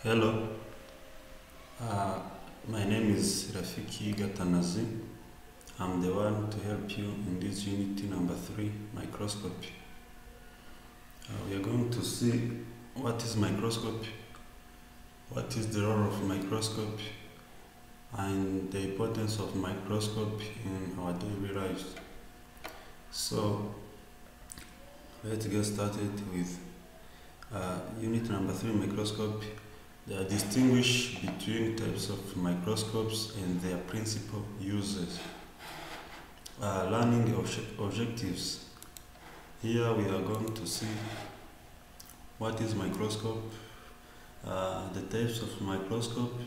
Hello. Uh, my name is Rafiki Gatanazi. I'm the one to help you in this unit number three, microscopy. Uh, we are going to see what is microscopy, what is the role of microscope, and the importance of microscope in our daily lives. So, let's get started with uh, unit number three, microscope. They are distinguished between types of microscopes and their principal uses. Uh, learning obje- objectives. Here we are going to see what is microscope, uh, the types of microscope,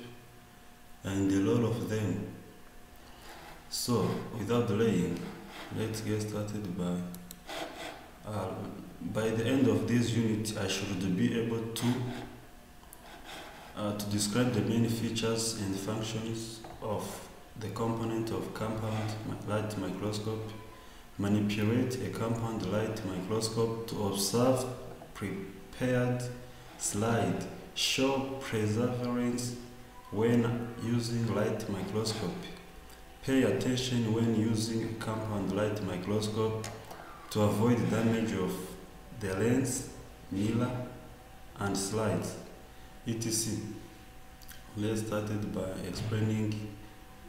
and the role of them. So, without delaying, let's get started by. Uh, by the end of this unit, I should be able to uh, to describe the main features and functions of the component of compound mi- light microscope, manipulate a compound light microscope to observe prepared slide, show perseverance when using light microscope, pay attention when using a compound light microscope to avoid damage of the lens, mirror, and slides. ETC. Let's start it by explaining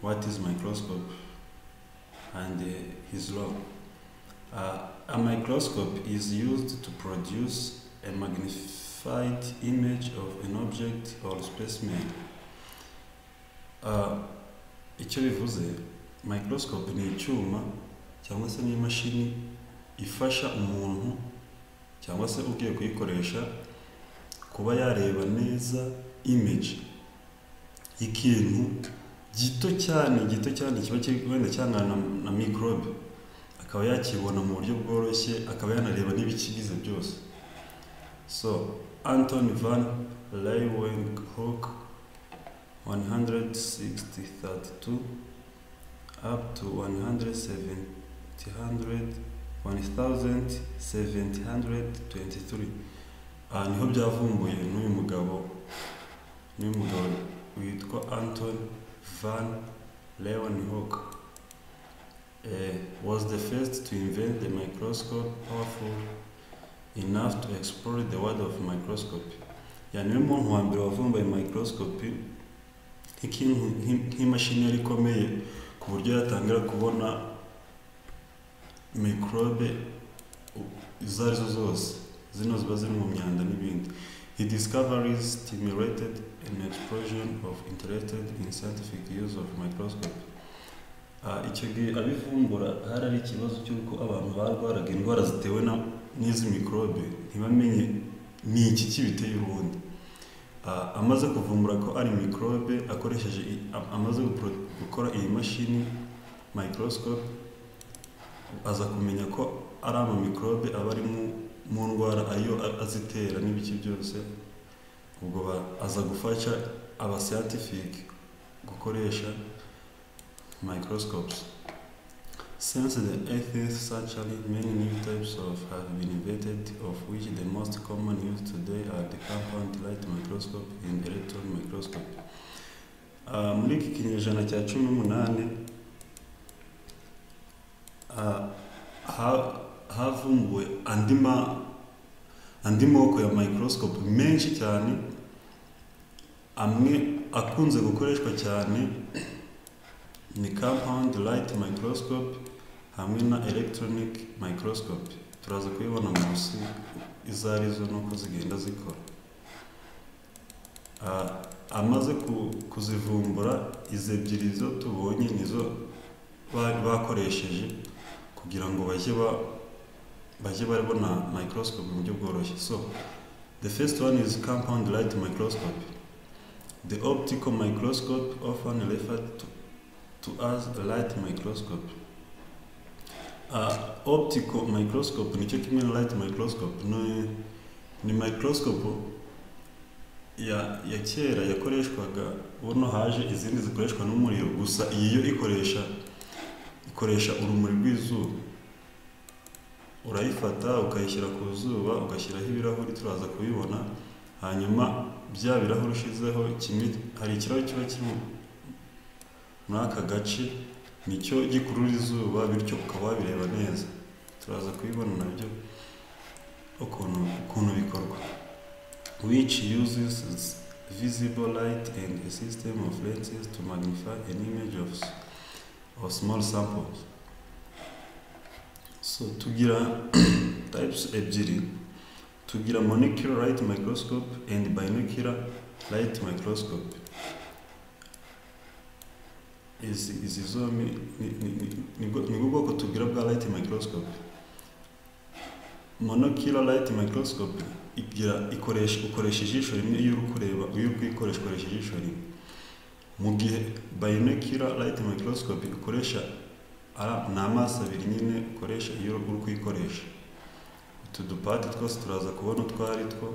what is microscope and uh, his law. Uh, a microscope is used to produce a magnified image of an object or specimen. Uh, icyo bivuze microscope ni icyuma cyangwa se ni imashini ifasha umuntu cyangwa se ugiye kuyikoresha kuba yareba neza image y'ikintu gito cyane gito cyane kiba kiri wenda cyangana na microbe akaba yakibona mu buryo bworoshye akaba yanareba n'ibikigize byose so anton van leeuwenhoek 16032 up to 170 1723 aha niho byavumbuye n'uyu mugabo n'uyu mugabo witwa anton van leeuwenhoek eh, was the first to invent the microscope powerful enough to explore the world of microscopy yani niwe muntu wa mbere wavumbuye microscopy nk'ikintu nk'i- nk'imashini yari ikomeye ku buryo yatangira kubona microbe u- izo arizo zose zino ziba ziri mu myanda n'ibindi he discoveries stimulated an explosion of interested in scientific use of microscope Ah, icyo gihe abivumbura hari ari ikibazo cy'uko abantu barwaraga indwara zitewe na- n'izi microbe ntibamenye ni iki kibiteye ubundi Ah, amaze kuvumbura ko ari microbe akoresheje i- am- amaze gupro- gukora iyi mashini microscope aza kumenya ko ari amamikorobe aba ari mu- mu ndwara ayo a- azitera n'ibiki byose ubwo ba- aza gufasha abasiyantifike gukoresha microscopes since the 18th century many new types of have been invented of which the most common used today are the compound light microscope and electron microscope Ah, muri iki kinyejana cya cumi n'umunani ah, ha- havumbuwe andi ma andi moko ya microscope menshi cyane amwe akunze gukoreshwa cyane ni compound light microscope hamwe na electronic microscope turaza kubibona munsi izo ari zo n'uko zigenda zikora Ah, amaze ku- kuzivumbura izi ebyiri zo tubonye nizo ba- bakoresheje kugira ngo bajye ba bajye barabona microscope mu buryo bworoshye so the first one is compound light microscope the optical microscope often referred to, to as a light microscope uh, optical microscope nicyo kimwe na light microscope ni, ni microscope ya ya kera yakoreshwaga buno haje izindi zikoreshwa n'umuriro gusa iyi yo ikoresha ikoresha urumuri rw'izuba urayifata ukayishyira ku zuba ugashyiraho ibirahuri turaza kubibona hanyuma bya birahuri ushizeho kimwe hari ikirahuri kiba kiri muri aka gace nicyo gikurura izuba bityo ukaba wabireba neza turaza kubibona nabyo ukuntu ukuntu bikorwa which uses its visible light and a system of lenses to magnify an image of, s- of small samples. So tugira types ebyiri tugira monocular light microscope and binocular light microscope izi izi zombi ni- ni- ni- nibwo nibwo bwoko tugira bwa light microscope monocular light microscope igira ikoresha ukoresha ijisho rimwe iyo uri kureba iyo uri kuyikoresha ukoresha ijisho rimwe mu gihe binocular light microscope ukoresha ara- ni amaso abiri nyine ukoresha iyo uri kuyikoresha utu dupati twose turaza kubona utwo ari two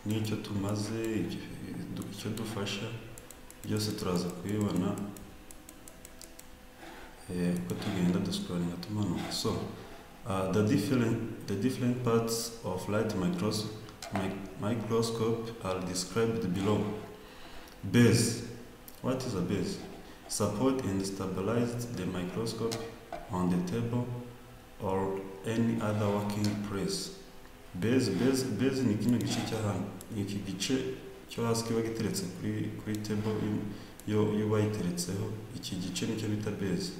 n'icyo tumaze icyo- icyo dufasha byose turaza kubibona eh, uko tugenda dusikoringa tumanuka so Uh, the different the different parts of light micros mic- microscope are described below. Base. What is a base? Support and stabilize the microscope on the table or any other working place. Base base base ni kino gice cy'ahantu ni iki gice cyo hasi kiba giteretse kuri kuri table y'u- yo yo bayiteretseho iki gice nicyo bita base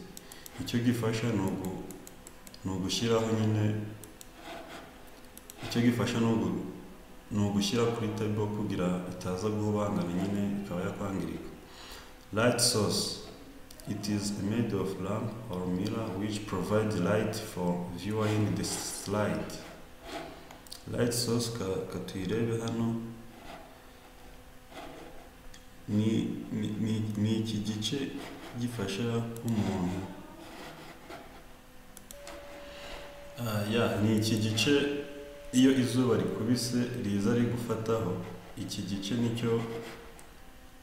icyo gifasha ni ugu ni ugushyiraho nyine icyo gifasha ni ugu- ni ugushyira kuri table kugira itaza guhubangana nyine ikaba yakwangirika light source it is made of lamp or mirror which provide light for viewing the slide light source ka- katuyirebe hano ni, ni, ni, ni iki gice gifasha umuntu Ah, ya ni iki gice iyo izuba rikubise riza rigufataho iki gice nicyo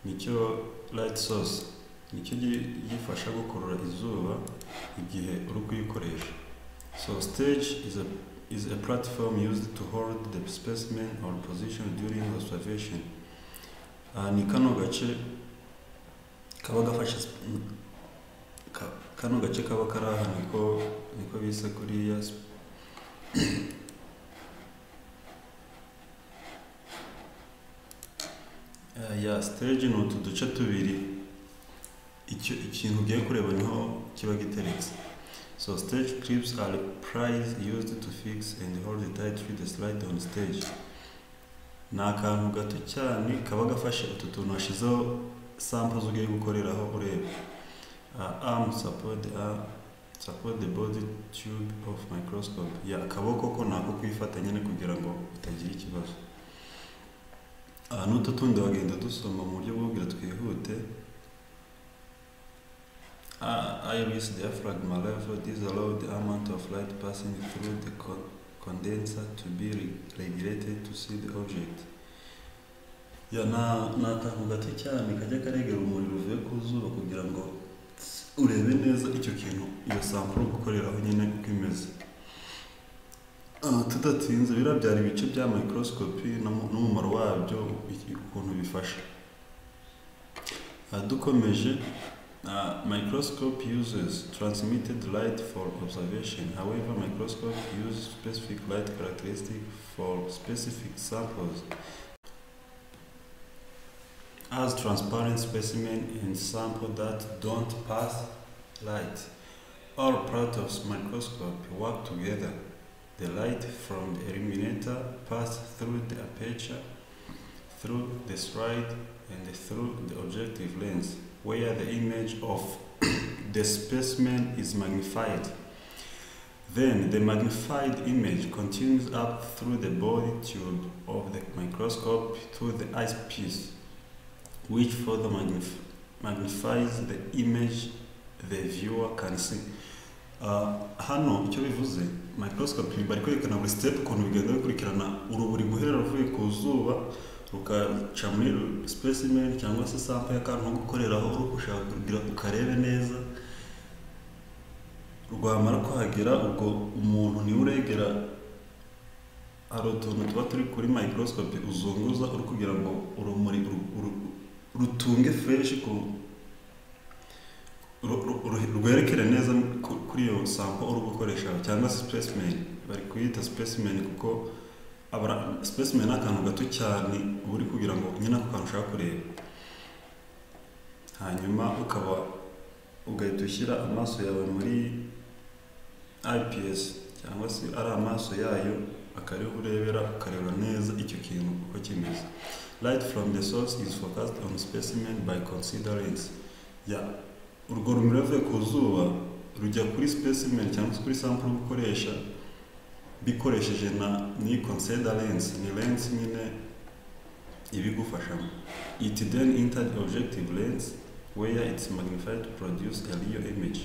nicyo light source nicyo gi- gifasha gukurura izuba igihe uri kuyikoresha so stage is a, is a platform used to hold the specimen or position during observation Ah, ni kano gace kaba gafashe sp- ka- kano gace kaba kari aha niko niko bise kuriya sp- Eh, ya stage ni utu duce tubiri icyo ikintu ugiye kureba niho kiba giteretse so stage clips are pries used to fix and hold tightly the slide on stage ni akantu gato cyane kaba gafashe utu tuntu washyizeho samples ugiye gukoreraho ureba uh, arm support the arm- support the body tube of microscope ya akaboko ko nako kwifata nyine kugira ngo utagira ikibazo aha n'utu tundi wagenda dusoma mu buryo bwo kugira twihute Ah, iris diaphragma level this allow the amount of light passing through the con- condenser to be re- regulated to see the object ya ni ni akantu gato cyane kajya karegera umuriro uvuye ku zuba kugira ngo urebe neza icyo kintu iyo sampuru gukoreraho nyine uko imeze Ah, tudatinze biriya byari ibice bya microscopy n'umu- n'umumaro wabyo iki- ukuntu bifasha Ah, dukomeje ah, microscope uses transmitted light for observation however microscope use specific light characteristic for specific samples as transparent specimen and sample that don't pass light all parts of microscope work together The light from the illuminator passed through the aperture, through the slide, and through the objective lens, where the image of the specimen is magnified. Then the magnified image continues up through the body tube of the microscope to the eyepiece, which further magnif- magnifies the image the viewer can see. Ah, hano icyo bivuze microscope bari kwerekana buri step ukuntu bigenda bikurikirana urumuri guhera ruvuye ku zuba ukaca muri specimen cyangwa se sample y'akantu ko gukoreraho uri gushaka kugira ukarebe neza rwamara kuhagera ubwo umuntu niwe uregera hari utuntu tuba turi kuri microscope uzunguza uri kugira ngo urumuri uru- uru- rutunge fresh ku ru- ru- ru- rwerekere neza ku- kuri iyo sample uri gukoresha cyangwa se specimen bari kuyita specimen kuko abara specimen ni akantu gato cyane uba uri kugira ngo nyine ako kantu ushaka kureba hanyuma ukaba ugahita ushyira amaso yawe muri IPS cyangwa se ari amaso yayo akariho urebera ukareba neza icyo kintu uko kimeze light from the source is focused on specimen by considerance ya urwo rumuri ruvuye ku zuba rujya kuri specimen cyangwa se kuri sample uri gukoresha bikoresheje na ni consider lens ni lens nyine ibigufashamo it then entered objective lens where it's magnified to produce a real image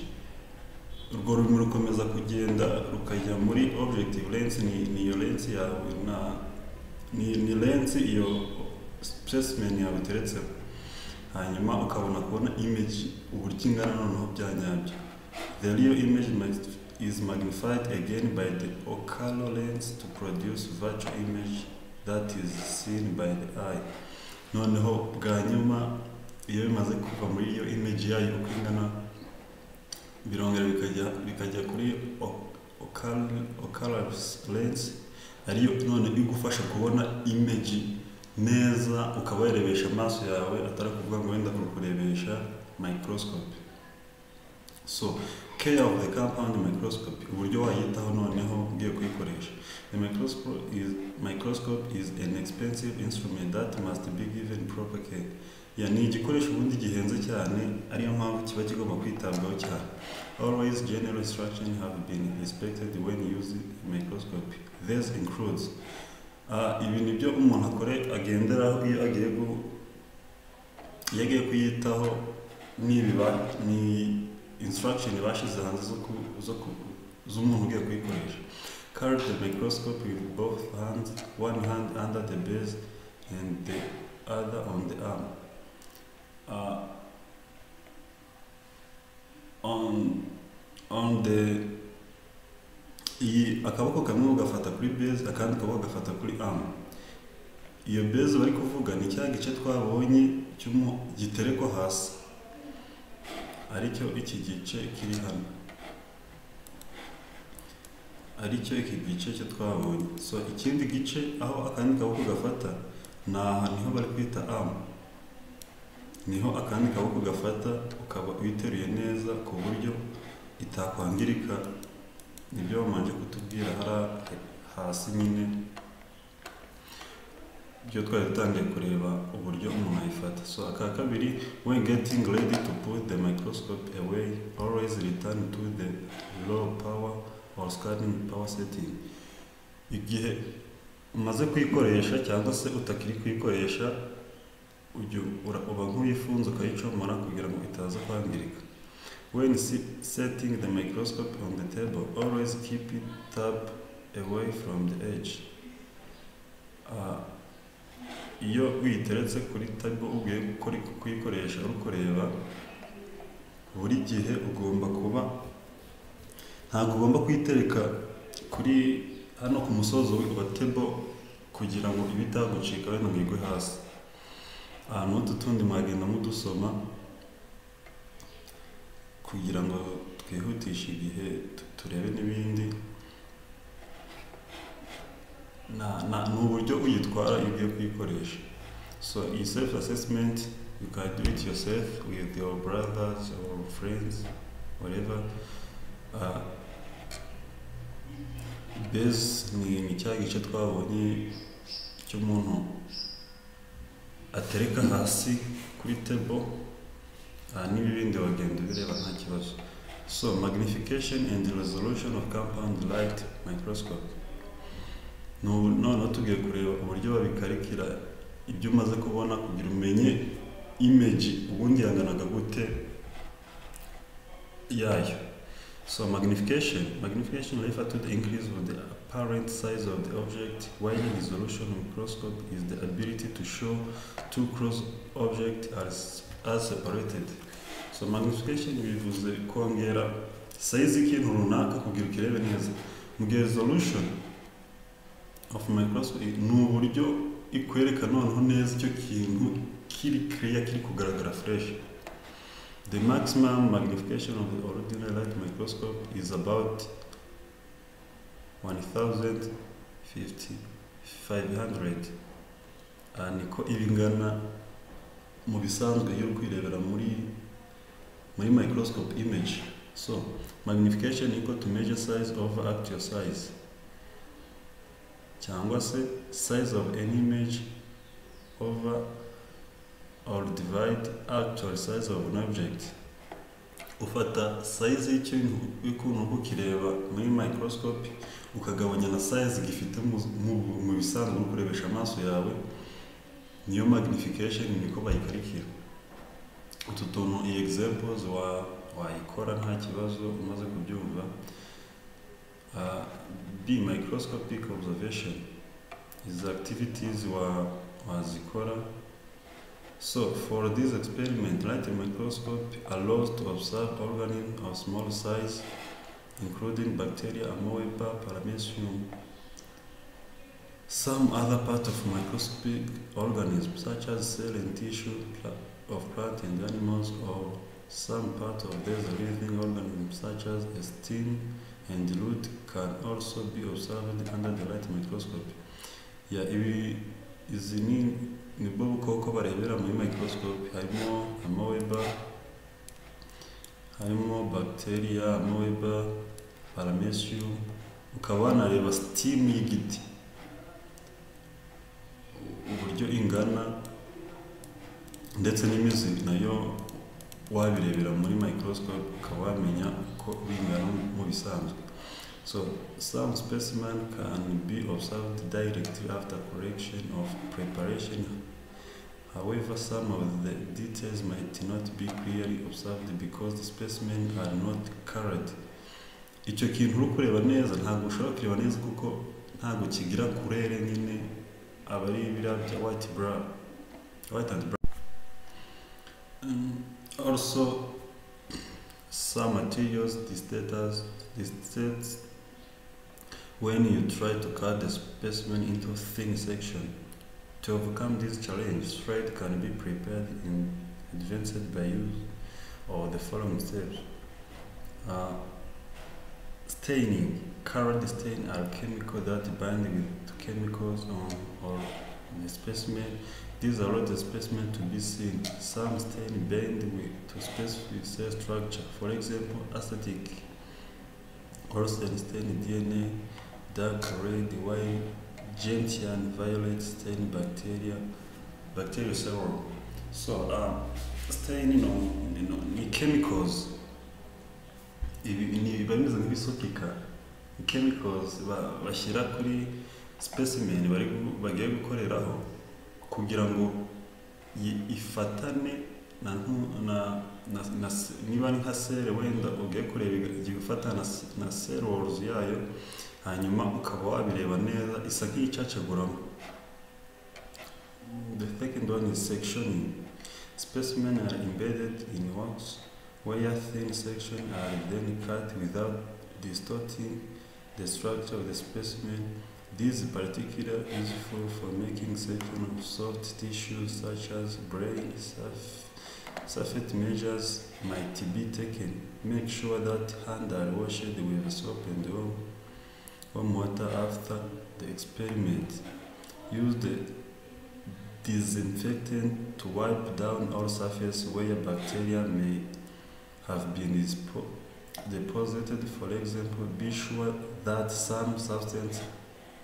urwo rumuri rukomeza kugenda rukajya muri objective lens ni, ni iyo lens yawe na ni, ni lens iyo specimen yawe iteretseho hanyuma ukabona kubona image uburyo ingana noneho bya nyabyo the real image might is magnified again by the ocular lens to produce virtual image that is seen by the eye noneho bwa nyuma iyo bimaze kuva muri iyo image yayo uko ingana birongera bikajya bikajya kuri o- ocal- ocular lens ariyo none igufasha kubona image neza ukaba wayirebesha amaso yawe atari ukuvuga ngo wenda kukurebesha microscope so care of the compound microscope uburyo wayitaho noneho ugiye kuyikoresha the microscope is, microscope is an expensive instrument that must be given proper care ya ni igikoresho ubundi gihenze cyane ariyo mpamvu kiba kigomba kwitabwaho cyane always general instruction have been respected when using microscope this includes Ah, ibi ni byo umuntu akore agenderaho iyo agiye gu iyo agiye kuyitaho nibiba ni instruction bashize hanze zo ku zo ku z'umuntu ugiye kuyikoresha carry the microscope with both hands one hand under the base and the other on the arm uh, on on the iyi akaboko kamwe ugafata kuri base akandi kaboko gafata kuri arm iyo base bari kuvuga ni cya gice twabonye cy'umu- giterekwa hasi aricyo iki gice kiri hano aricyo iki gice cyo twabonye so ikindi gice aho akandi kaboko gafata ni aha niho bari kwita amu niho akandi kaboko gafata ukaba uyiteruye neza ku buryo itakwangirika nibyo bamanje kutubwira hari hasi nyine ibyo twari dutangiye kureba uburyo umuntu ayifata so aka kabiri when getting ready to put the microscope away always return to the low power or scanning power setting igihe umaze kuyikoresha cyangwa se utakiri kuyikoresha ujya ura- uba nk'uyifunze ukayicomora kugira ngo itaza kwangirika when se- setting the microscope on the table always keep it tab away from the edge Ah, iyo uyiteretse kuri table ugiye gukora- kuyikoresha uri kureba buri gihe ugomba kuba ntabwo ugomba kuyitereka kuri hano ku musozo wi- wa table kugira ngo ibitagucika wenda ngo igwe hasi ahantu h'utu tundi mwagenda mudusoma kugira ngo twihutishe igihe tu- turebe n'ibindi na- na- ni uburyo uyitwara iyo ugiye kuyikoresha so iyi self assessment you can do it yourself with your brothers or friends whatever uh, base ni ni cya gice twabonye cy'umuntu atereka hasi kuri table aha n'ibi bindi wagenda ubireba nta kibazo so magnification and resolution of compound light microscope N'ubu- noneho tugiye kureba uburyo babikarikira ibyo umaze kubona kugira umenye image ubundi yanganaga gute yayo so magnification magnification refer to the increase of the apparent size of the object, while resolution microscope is the ability to show two cross objects as, as separated. So magnification bivuze kongera size y'ikintu runaka kugira ukirebe neza. Mu gihe resolution of microscope ni uburyo ikwereka noneho neza icyo kintu kiri clear kiri kugaragara fresh. The maximum magnification of the ordinary light microscope is about 1050 500 Ah, niko ibingana mu bisanzwe iyo uri kwirebera muri muri microscope image so magnification equal to measure size over actual size cyangwa se size of an image over or divide actual size of an object ufata size y'ikintu y'ukuntu uko ukireba muri microscope ukagabanya na size gifite mu- mu- mu bisanzwe uri kurebesha amaso yawe niyo magnification niko bayiparikira utu tuntu iyi examples wa wayikora nta kibazo umaze kubyumva uh, b microscopic observation izi activities wa wazikora so for this experiment light microscope allows to observe organisms of small size including bacteria amoeba paramecium some other part of microscopic organisms such as cell and tissue pla- of plant and animals or some part of these living organisms such as a stem and root can also be observed under the light microscope ya ibi izi ni nibwo bukoko barebera muri microscope harimo amaweba harimo bacteria amaweba paramecium ukaba wanareba stem y'igiti uburyo ingana ndetse n'imizi nayo wabirebera muri microscope ukaba wamenya uko bingana mu bisanzwe so some specimen can be observed directly after collection of preparation however some of the details might not be clearly observed because the specimen are not colored icyo kintu uri kureba neza ntabwo ushobora kureba neza kuko ntabwo kigira kurere nyine aba ari biriya bya white brown white and brown Um, also, some materials distators distates when you try to cut the specimen into thin section. To overcome this challenge, thread can be prepared in advance by use of the following steps. Uh, staining. Colored stain are chemical that bind with chemicals on or the specimen these allow the specimen to be seen. Some stain bend with to specific cell structure. For example, acetic or cell stain DNA, dark red, white, gentian, violet stain bacteria, bacterial serum. So, um, stain, you know, you know, ni chemicals. Ibi ni biba bimeze nk'ibisukika. Ni chemicals ba- bashyira kuri specimen bari gu- bagiye gukoreraho kugira ngo yi- ifatane na ntu- na na, na se- niba ari nka sere wenda ugiye kureba iga- igiye gufatana na se- na sere waruzi yayo hanyuma ukaba wabireba neza isa nk'iyicacaguramo the second one is sectioning specimen are embedded in wax where thin section are then cut without distorting the structure of the specimen This is particularly useful for making certain of soft tissues such as brain, surf, surface measures might be taken. Make sure that hands are washed with soap and warm, warm water after the experiment. Use the disinfectant to wipe down all surface where bacteria may have been dispo- deposited. For example, be sure that some substance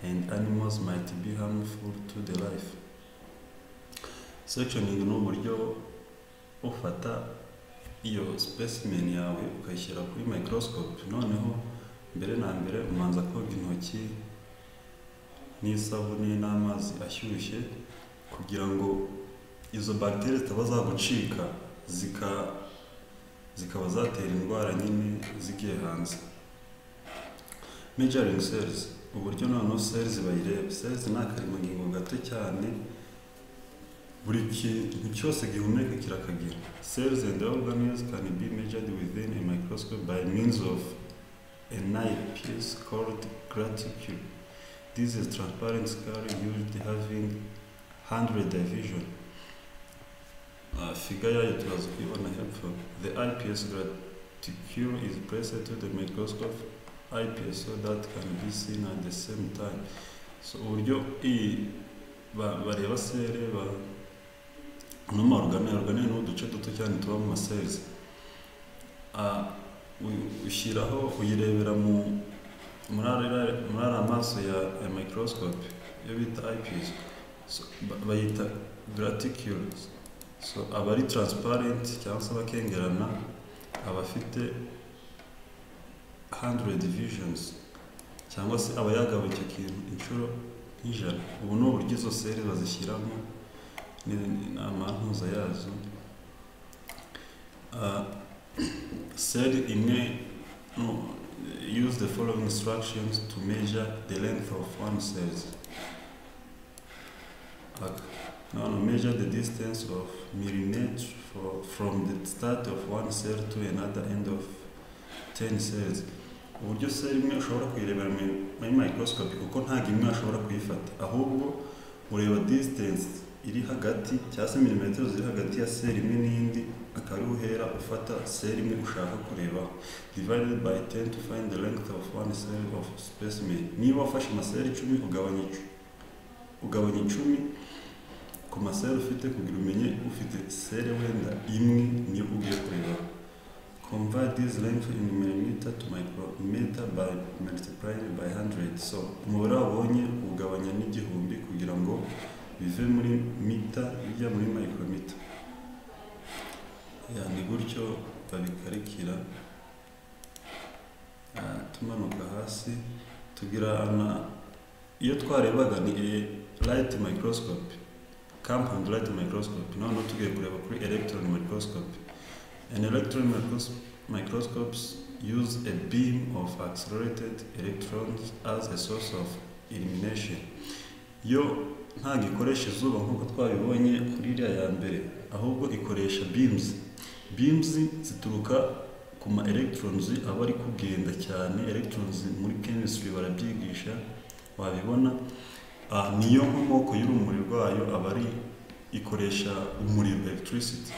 and animals might be harmful to the life. Sectioning ni uburyo ufata iyo specimen yawe ukayishyira kuri microscope noneho mbere na mbere umanza koga intoki n'isabune n'amazi ashyushye kugira ngo izo bagiteri zitaba zagucika zika zikaba zatera indwara nyine zigiye hanze measuring cells uburyo noneho sales bayireba sales ni akaremangingo gato cyane buri kintu cyose gihumeka kirakagira sales and organelles can be measured within a microscope by means of a knife piece called graticule this is a transparent scale used having 100 division uh, figure yayo turaza kuyibona hepfo the ips graticule is placed to the microscope IPS so that can be seen at the same time. So uburyo iyi ba- bareba sere ba no ma organe organe ni uduce duto cyane tuba mu masezi ushyiraho uyirebera mu muri ariya- muri ariya maso ya, ya microscope iyo bita IPS so, ba- bayita graticules so aba ari transparent cyangwa se abakengerana aba afite 100 divisions cyangwa se aba yagaba icyo kintu inshuro nk'ijana ubu ni uburyo izo seri bazishyiramo ni- ni amantuza yazo Ah, seri imwe no, use the following instructions to measure the length of one cells Aka. Now measure the distance of millimeter for, from the start of one cell to another end of 10 cells uburyo se imwe ushobora kuyirebera mu- muri microscope kuko ntabwo imwe ushobora kuyifata ahubwo ureba distance iri hagati cyangwa se milimetero ziri hagati ya seri imwe n'indi akaba ariho uhera ufata seri imwe ushaka kureba divided by 10 to find the length of one cell of specimen niba wafashe amaseri icumi ugabanya icu- ugabanya icumi ku maseri ufite kugira umenye ufite seri wenda imwe niyo ugiye kureba convert this length in millimeter to micrometer by multiplying by 100 so umubare wabonye ugabanya n'igihumbi kugira ngo bive muri mita bijya muri micrometer ya ni gutyo babikarikira Ah, tumanuka hasi tugira ana iyo twarebaga ni a light microscope compound light microscope noneho tugiye kureba kuri electron microscope An electron micros- microscopes use a beam of accelerated electrons as a source of illumination. Yo nta gikoresha izuba nk'uko twabibonye kuri iriya ya mbere, ahubwo ikoresha beams. Beams zituruka ku ma electrons aba ari kugenda cyane, electrons muri chemistry barabyigisha, wabibona. Ah, niyo nkomoko y'urumuri rwayo aba ari ikoresha umuriro electricity.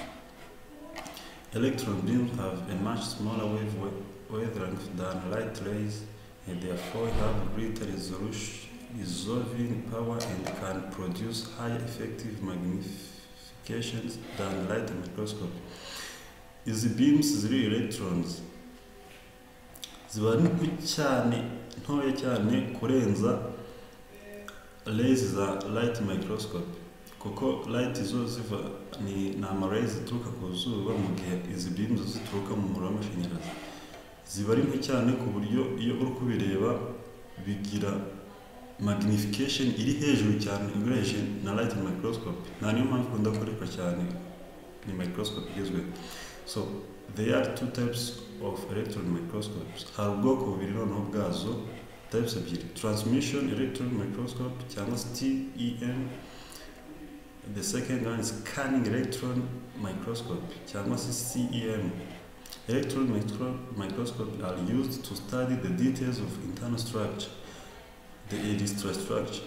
Electron beams have a much smaller wave wavelength than light rays and therefore have greater resolution, resolving power and can produce high effective magnifications than light microscope. Izi beams ziri electrons ziba nto cyane ntoya cyane kurenza rays za light microscope kuko light zo ziva ni ni amarayi zituruka ku zuba mu gihe izi beams zituruka mu muriro w'amashanyarazi ziba ari nto cyane ku buryo iyo uri kubireba bigira magnification iri hejuru cyane ugereranije na light microscope nta niyo mpamvu ikunda gukoreshwa cyane ni microscope igezweho so there are two types of electron microscopes hari ubwoko bubiri noneho bwazo types ebyiri transmission electron microscope cyangwa se TEM The second one is scanning electron microscope, cyangwa se CEM. Electron micro- microscope are used to study the details of internal structure, the electron structure.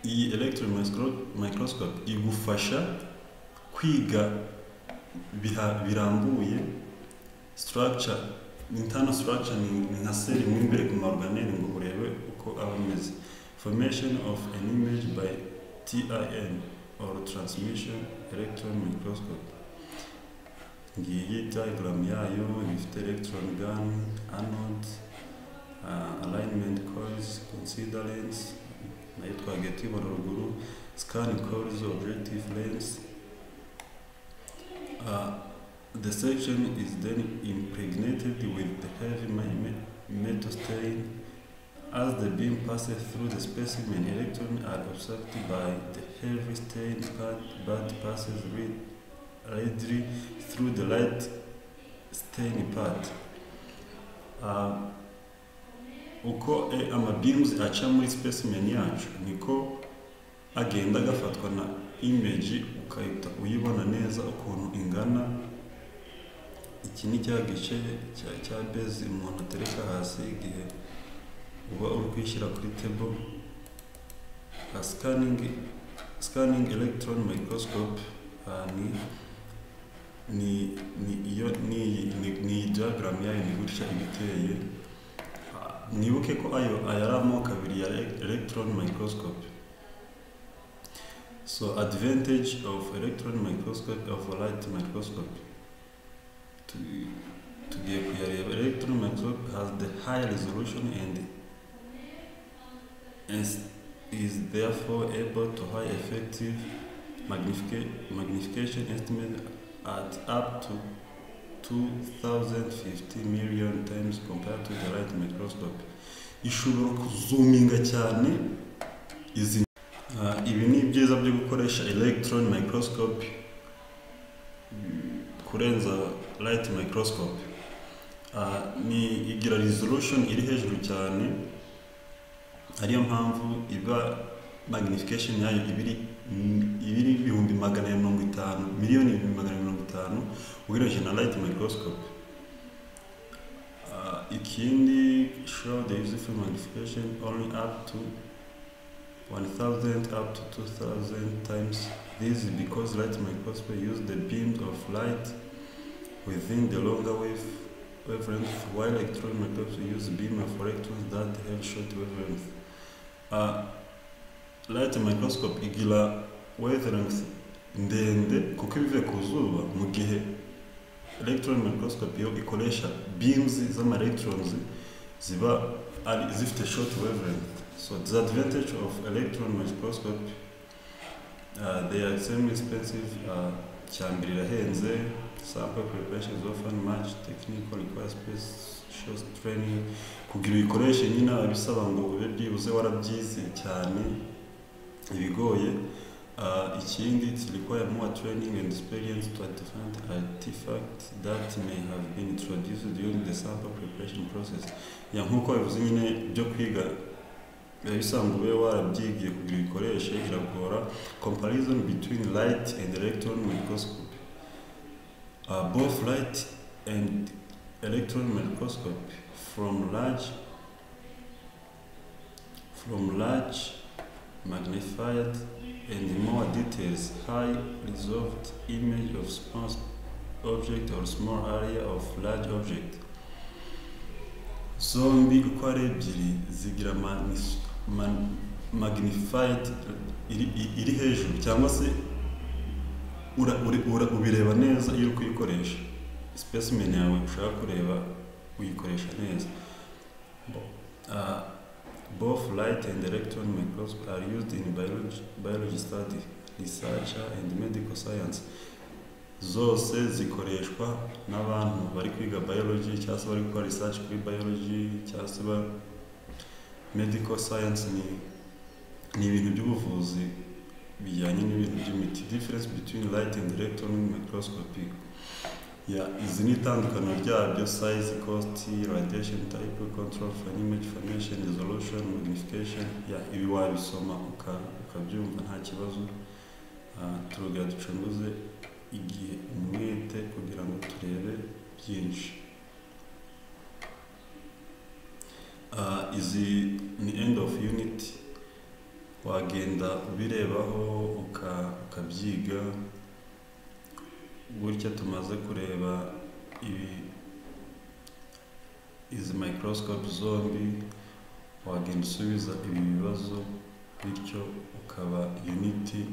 Iyi electron micro- microscope igufasha kwiga biha- birambuye structure internal structure ni ni nka seli mo imbere ku maorganelle ngo urebe uko aba ameze formation of an image by TIN or transmission electron microscope. Ngiyi diagram yayo ifite electron gun, anode, uh, alignment coils, considerants, nayo twageti ruguru, scan coils, objective lens. Uh, the section is then impregnated with the heavy ma- me- metal stain as the beam passes through the specimen, electrons are absorbed by the heavy stain but, but passes rid- readily through the light stain part. Uh, uko eh, amabeams aca muri specimen yacu niko agenda agafatwa na image ukahita uyibona neza ukuntu ingana iki ni cya gice cya cya base umuntu atereka hasi igihe uba uri kwishyira kuri table uh, scanning scanning electron microscope uh, ni ni ni iyo ni ni, ni diagram yayo ni gutya iba iteye Ah, mwibuke ko ayo aya ari amoko abiri ya elec- electron microscope So advantage of electron microscope of light microscope. To tugiye kuyareba electron microscope has the high resolution and is, is therefore able to high effective magnifica- magnification estimate at up to 2050 million times compared to the light microscope ishobora kuzuminga cyane izi Ah, ibi ni ibyiza byo gukoresha electron microscope mm, kurenza light microscope Ah, ni igira resolution iri hejuru cyane ariyo mpamvu iba magnification yayo ibiri ibiri ibihumbi magana ya mirongo itanu miliyoni ibihumbi magana ya mirongo itanu ugereranyije na light microscope Ah, ikindi show the useful magnification only up to 1000 up to 2000 times. This is because light microscope use the beams of light within the longer wave wavelength, while electron microscope use beam of electrons that have short wavelength. Uh, light microscope igira wavelength ndende kuko ibivuye ku zuba mu gihe electron microscope yo ikoresha beams z'ama electrons ziba ari zifite short wavelength so the advantage of electron microscope uh, they are extremely expensive uh, cyambere irahenze sample preparation is often much technical requires special training kugira uyikoreshe nyine aba bisaba ngo ube byibuze warabyize cyane ibigoye Uh, ikindi it require more training and experience to different artifacts that may have been introduced during the sample preparation process ya nkuko bivuze nyine byo kwiga biba bisanga ube warabyigiye kugira uyikoreshe iragora comparison between light and electron microscope uh, both light and electron microscope from large from large magnified and more details high resolved image of small object or small area of large object zombi uko ari ebyiri zigira manis- man- magnified iri, iri- iri hejuru cyangwa se ura, uri, ura, ubireba neza iyo uri kuyikoresha specimen yawe ushaka kureba uyikoresha neza Bo- ah, both light and electron microscope are used in biology, biology study research and medical science zose zikoreshwa n'abantu bari kwiga biology cyangwa se bari gukora research kuri biology cyangwa se ba medical science ni ni ibintu by'ubuvuzi bijyanye n'ibintu by'imiti difference between light and electron microscopy ya izi ni itandukaniro ryabyo size cost radiation type control for image formation resolution magnification ya ibi wabisoma uka- ukabyumva nta kibazo Ah, turongera ducunguze igihe umwete kugira ngo turebe byinshi Ah, izi ni end of unit wagenda ubirebaho uka- ukabyiga gutya tumaze kureba ibi izi microscope zombi wagenda usubiza ibi bibazo bityo ukaba unity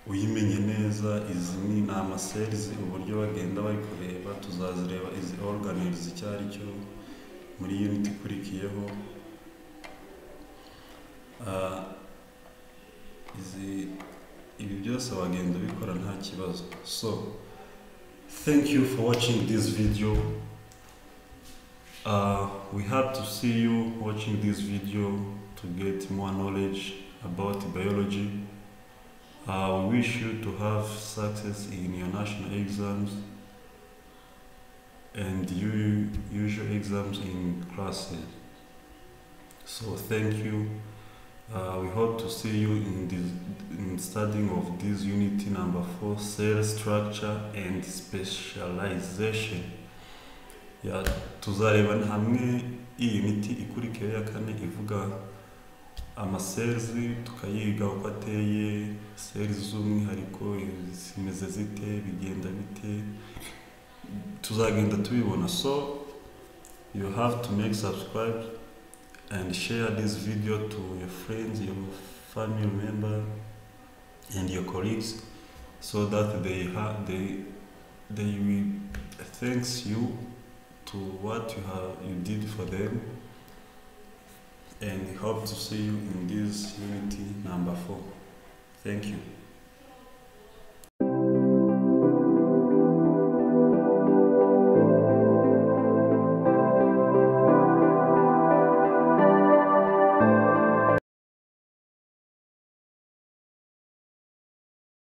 uyimenye neza izi ni ni amaserizi uburyo bagenda bari kureba tuzazireba izi oruganizi icyo ari cyo muri unit ikurikiyeho Ah, izi ibi byose wagenda ubikora nta kibazo so thank you for watching this video Uh, we hope to see you watching this video to get more knowledge about biology I wish you to have success in your national exams and your usual exams in classes. So thank you. Uh, we hope to see you in the in studying of this unity number four, cell structure and specialization. Yeah, tuzareba hamwe iyi miti ikurikiyeho ya kane ivuga amacells tukayiga uko ateye cells z'umwihariko zimeze zite bigenda bite tuzagenda tubibona so you have to make subscribe and share this video to your friends, your family member, and your colleagues, so that they ha- they they will thanks you to what you have you did for them, and hope to see you in this unity number four. Thank you.